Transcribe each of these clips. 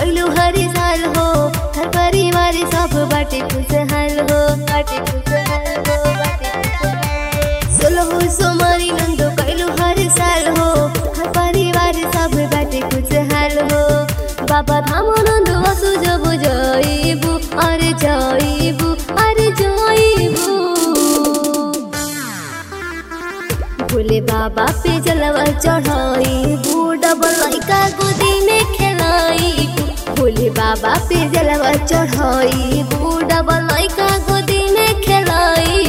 कैलू हरी साल हो हर परिवार सब बाटे खुशहाल हो बाटे खुशहाल हो बाटे खुशहाल सोलहो सोमारी नंदो कैलू हर साल हो हर परिवार सब बाटे खुशहाल हो बाबा धाम नंदो असु जब जाइबू अरे जाइबू अरे जाइबू भोले बाबा पे जलवा चढ़ाई डबल लइका गोदी में खेलाई भोले बाबा पे जलवा चढ़ाई डबल लइका गोदी में खेलाई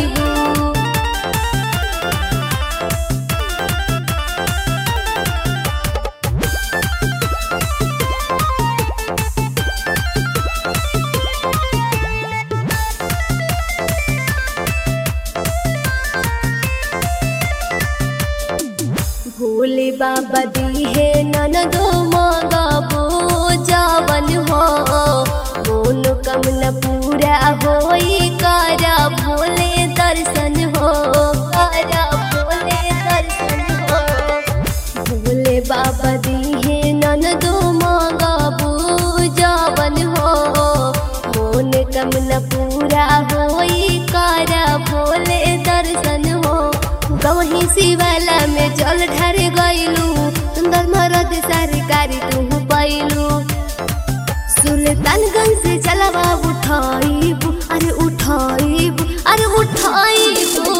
भोले बाबा दी है ननदो मगबो जवन हो मोनो कमना पूरा होई करा भोले दर्शन हो करा भोले दर्शन हो भोले बाबा दी है ननदो मगबो जवन हो मोन कमना पूरा होई करा भोले दर्शन हो गवही शिवाला में जल ढार गइलू सुंदर मरद सरकारी तू पैलू सुल्तानगंज से चलवा उठाइबू अरे उठाइबू अरे उठाइबू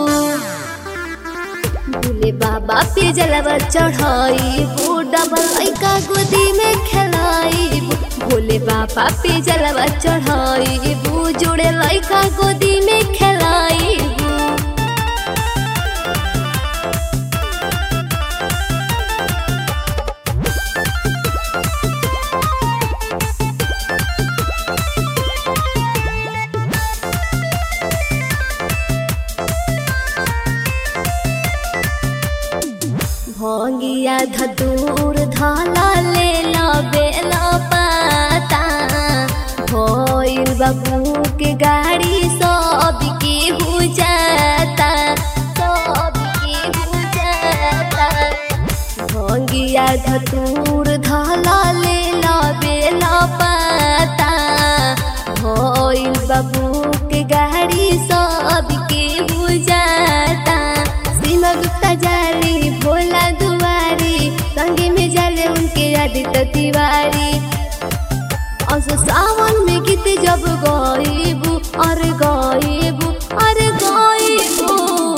भोले बाबा पे जलवा चढ़ाइबू डबल लइका गोदी में खेलाइबू भोले बाबा पे जलवा चढ़ाइबू जोड़े लइका गोदी में खेलाइबू भोगिया धतूर धाला ले ला बेला पाता भइल बाबू के गाड़ी सब के हो जाता सब के हो जाता भोगिया धतूर धाला ले ला बेला पाता भइल बाबू के गाड़ी सब के हो जाता सीमा गुप्ता जाली भोला दुआरी संगे में जाले उनके आदित्य तिवारी असो सावन में गीत जब गाइबू अरे गाइबू अरे गाइबू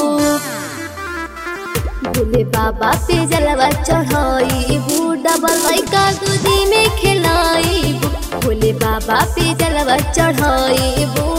भोले बाबा पे जलवा चढ़ाइबू डबल लइका गोदी में खेलाइबू भोले बाबा पे जलवा चढ़ाइबू